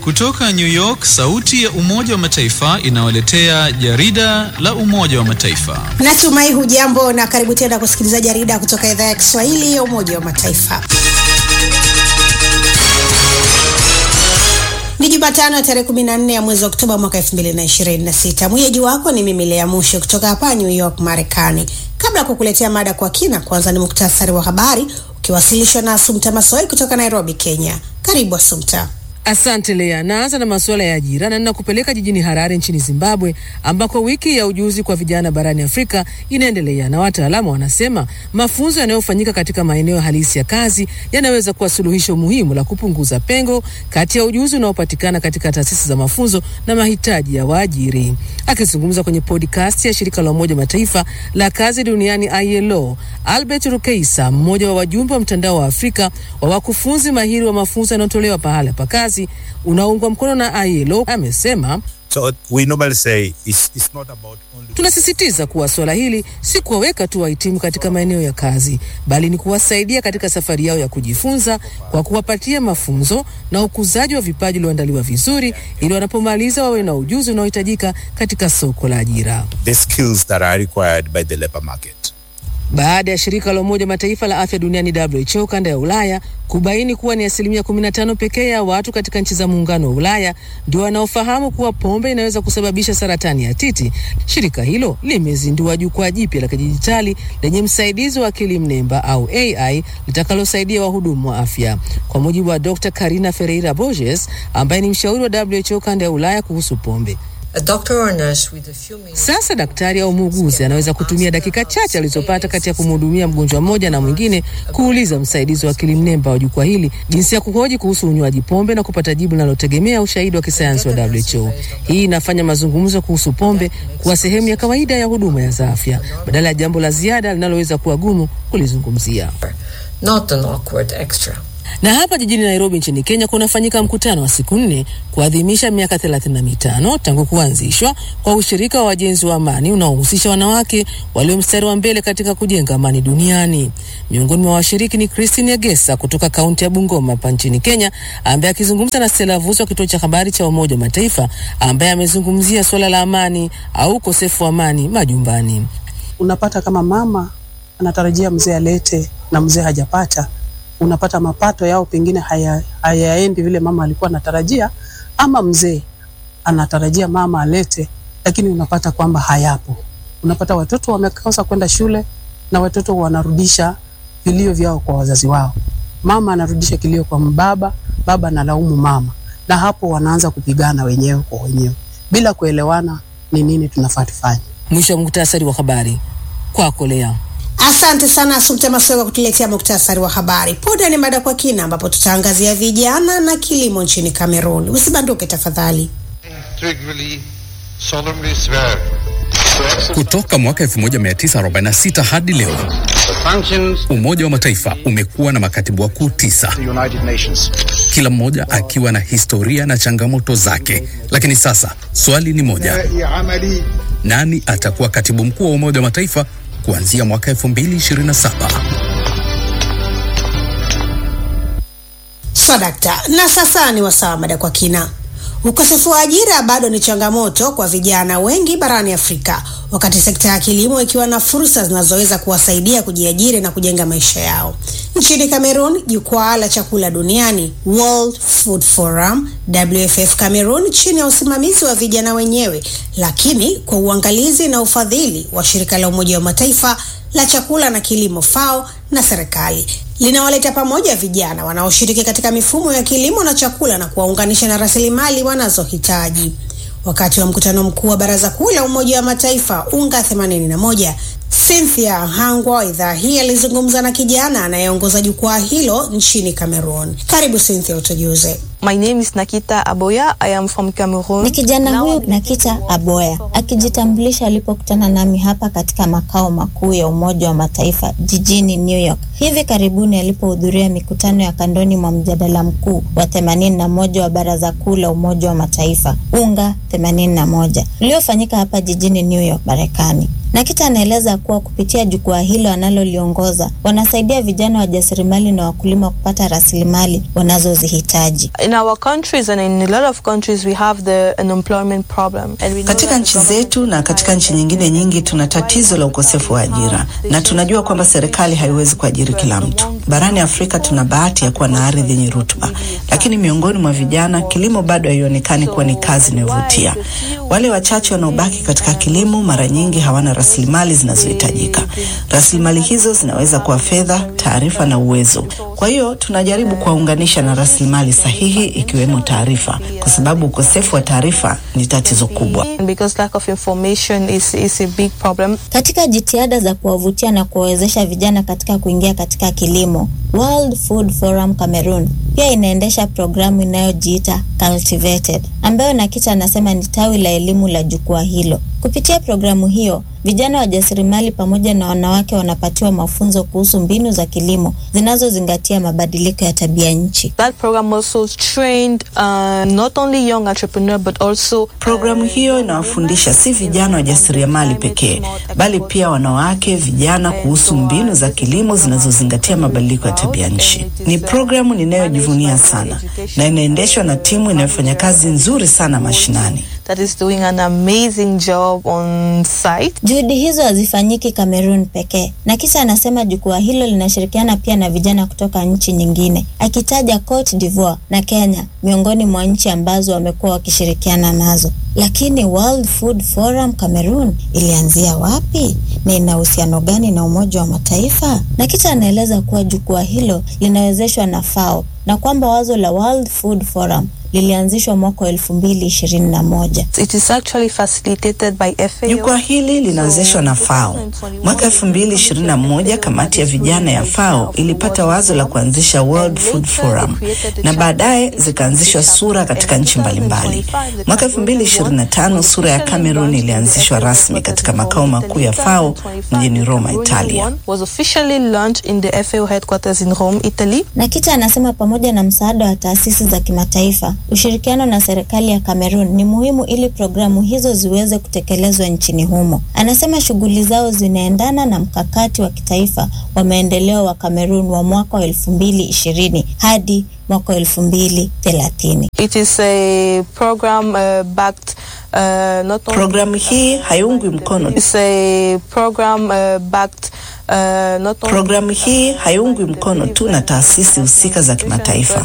Kutoka New York, sauti ya Umoja wa Mataifa inawaletea jarida la Umoja wa Mataifa. Natumai hujambo na karibu tena kusikiliza jarida kutoka idhaa ya Kiswahili ya Umoja wa Mataifa. Ni Jumatano ya tarehe 14 ya mwezi wa Oktoba mwaka 2026. Mwenyeji wako ni mimi Lea Mushe kutoka hapa New York, Marekani. Kabla ya kukuletea mada kwa kina, kwanza ni muktasari wa habari ukiwasilishwa na Asumta Masoi kutoka Nairobi, Kenya. Karibu Asumta. Asante Lea. Naanza na masuala ya ajira na ninakupeleka jijini Harare nchini Zimbabwe, ambako wiki ya ujuzi kwa vijana barani Afrika inaendelea, na wataalamu wanasema mafunzo yanayofanyika katika maeneo halisi ya kazi yanaweza kuwa suluhisho muhimu la kupunguza pengo kati ya ujuzi unaopatikana katika taasisi za mafunzo na mahitaji ya waajiri. Akizungumza kwenye podcast ya shirika la Umoja Mataifa la kazi duniani ILO, Albert Rukeisa, mmoja wa wajumbe wa mtandao wa Afrika wa wakufunzi mahiri wa mafunzo yanayotolewa pahala pa kazi unaungwa mkono na ILO amesema So we normally say it's, it's not about only... Tunasisitiza kuwa suala hili si kuwaweka tu wahitimu katika maeneo ya kazi, bali ni kuwasaidia katika safari yao ya kujifunza kwa kuwapatia mafunzo na ukuzaji wa vipaji ulioandaliwa vizuri, ili wanapomaliza wawe na ujuzi unaohitajika katika soko la ajira. the skills that are required by the labor market. Baada ya shirika la Umoja Mataifa la afya duniani WHO kanda ya Ulaya kubaini kuwa ni asilimia 15 pekee ya watu katika nchi za muungano wa Ulaya ndio wanaofahamu kuwa pombe inaweza kusababisha saratani ya titi, shirika hilo limezindua jukwaa jipya la kidijitali lenye msaidizi wa akili mnemba au AI litakalosaidia wahudumu wa afya. Kwa mujibu wa Dr. Karina Ferreira Borges ambaye ni mshauri wa WHO kanda ya Ulaya kuhusu pombe. A doctor or nurse with a few minutes Sasa daktari au muuguzi anaweza kutumia dakika chache alizopata kati ya kumhudumia mgonjwa mmoja na mwingine kuuliza msaidizi wa akili mnemba wa jukwaa hili jinsi ya kuhoji kuhusu unywaji pombe na kupata jibu linalotegemea ushahidi wa kisayansi wa WHO. Hii inafanya mazungumzo kuhusu pombe kuwa sehemu ya kawaida ya huduma za afya badala ya jambo la ziada linaloweza kuwa gumu kulizungumzia. not an awkward extra. Na hapa jijini Nairobi nchini Kenya kunafanyika mkutano wa siku nne kuadhimisha miaka 35 tangu kuanzishwa kwa ushirika wa wajenzi wa amani unaohusisha wanawake walio mstari wa mbele katika kujenga amani duniani. Miongoni mwa washiriki ni Christine Egesa kutoka kaunti ya Bungoma hapa nchini Kenya, ambaye akizungumza na Stella Vuzo wa kituo cha habari cha Umoja wa Mataifa, ambaye amezungumzia suala la amani au ukosefu wa amani majumbani. unapata kama mama anatarajia mzee alete na mzee hajapata, unapata mapato yao pengine haya, hayaendi vile mama alikuwa anatarajia, ama mzee anatarajia mama alete, lakini unapata kwamba hayapo. Unapata watoto wamekosa kwenda shule na watoto wanarudisha vilio vyao kwa wazazi wao. Mama anarudisha kilio kwa baba, baba analaumu mama, na hapo wanaanza kupigana wenyewe kwa wenyewe bila kuelewana ni nini tunafaa tufanye. Mwisho wa muktasari wa habari kwako Lea. Asante sana Asumta Masoi kwa kutuletea muktasari wa habari. Punde ni mada kwa kina, ambapo tutaangazia vijana na kilimo nchini Kamerun. Usibanduke tafadhali. integrally solemnly swear Kutoka mwaka 1946 hadi leo, the functions Umoja wa Mataifa umekuwa na makatibu wakuu tisa, of the United Nations. kila mmoja akiwa na historia na changamoto zake. Lakini sasa swali ni moja, nani atakuwa katibu mkuu wa Umoja wa Mataifa kuanzia mwaka 2027? Swadakta. Na sasa ni wasaa mada kwa kina. Ukosefu wa ajira bado ni changamoto kwa vijana wengi barani Afrika, wakati sekta ya kilimo ikiwa na fursa zinazoweza kuwasaidia kujiajiri na kujenga maisha yao. Nchini Cameroon, jukwaa la chakula duniani World Food Forum WFF Cameroon, chini ya usimamizi wa vijana wenyewe, lakini kwa uangalizi na ufadhili wa shirika la Umoja wa Mataifa la chakula na kilimo FAO na serikali linawaleta pamoja vijana wanaoshiriki katika mifumo ya kilimo na chakula na kuwaunganisha na rasilimali wanazohitaji. Wakati wa mkutano mkuu wa Baraza Kuu la Umoja wa Mataifa UNGA 81, Cynthia Hangwa wa idhaa hii alizungumza na kijana anayeongoza jukwaa hilo nchini Cameroon. Karibu Cynthia, utujuze. My name is Nakita Aboya. I am from Cameroon. Ni kijana Now huyu I'm- Nakita Aboya akijitambulisha alipokutana nami hapa katika makao makuu ya Umoja wa Mataifa jijini New York hivi karibuni alipohudhuria mikutano ya kandoni mwa mjadala mkuu wa 81 wa Baraza Kuu la Umoja wa Mataifa UNGA 81 uliofanyika hapa jijini New York, Marekani. Nakita anaeleza kuwa kupitia jukwaa hilo analoliongoza wanasaidia vijana wajasiriamali na wakulima kupata rasilimali wanazozihitaji. In our countries and in a lot of countries we have the unemployment problem. And we know Katika that nchi the zetu na katika nchi nyingine nyingi tuna tatizo la ukosefu wa ajira, na tunajua kwamba serikali haiwezi kuajiri kila mtu. Barani Afrika tuna bahati ya kuwa na ardhi yenye rutuba, lakini miongoni mwa vijana kilimo bado haionekani kuwa ni kazi inayovutia. Wale wachache wanaobaki katika kilimo mara nyingi hawana rasilimali zinazohitajika. Rasilimali hizo zinaweza kuwa fedha, taarifa na uwezo. Kwa hiyo tunajaribu kuwaunganisha na rasilimali sahihi, ikiwemo taarifa, kwa sababu ukosefu wa taarifa ni tatizo kubwa. because lack of information is, is a big problem. Katika jitihada za kuwavutia na kuwawezesha vijana katika kuingia katika kilimo, World Food Forum Cameroon pia inaendesha programu inayojiita Cultivated, ambayo Nakita anasema ni tawi la elimu la jukwaa hilo. Kupitia programu hiyo, vijana wajasiriamali pamoja na wanawake wanapatiwa mafunzo kuhusu mbinu za kilimo zinazozingatia mabadiliko ya tabia nchi. That program also trained uh, not only young entrepreneur but also Programu hiyo inawafundisha si vijana wajasiriamali pekee, bali pia wanawake, vijana kuhusu mbinu za kilimo zinazozingatia mabadiliko ya tabia nchi. Ni programu ninayojivunia sana na inaendeshwa na timu inayofanya kazi nzuri sana mashinani. that is doing an amazing job on site. Juhudi hizo hazifanyiki Kamerun pekee, na kisha anasema jukwaa hilo linashirikiana pia na vijana kutoka nchi nyingine, akitaja Cote d'Ivoire na Kenya miongoni mwa nchi ambazo wamekuwa wakishirikiana nazo. Lakini World Food Forum Cameroon ilianzia wapi na ina uhusiano gani na Umoja wa Mataifa? Na kisha anaeleza kuwa jukwaa hilo linawezeshwa na FAO na kwamba wazo la World Food Forum lilianzishwa mwaka wa elfu mbili ishirini na moja. It is actually facilitated by FAO. Jukwaa hili linawezeshwa na FAO. Mwaka 2021 kamati ya vijana ya FAO ilipata wazo la kuanzisha World Food Forum na baadaye zikaanzishwa sura katika nchi mbalimbali. Mwaka 2025 sura ya Cameroon ilianzishwa rasmi katika makao makuu ya FAO mjini Roma, Italia. was officially launched in the FAO headquarters in Rome, Italy. Nakita anasema pamoja na msaada wa taasisi za kimataifa, ushirikiano na serikali ya Cameroon ni muhimu ili programu hizo ziweze kutekelezwa nchini humo. Anasema shughuli zao zinaendana na mkakati wa kitaifa wa maendeleo wa Cameroon wa mwaka wa elfu mbili ishirini hadi mwaka wa elfu mbili thelathini. It is a program uh, backed uh, not only Programu hii haiungwi mkono It's a program uh, backed uh, not only Programu hii haiungwi mkono tu na taasisi husika za kimataifa,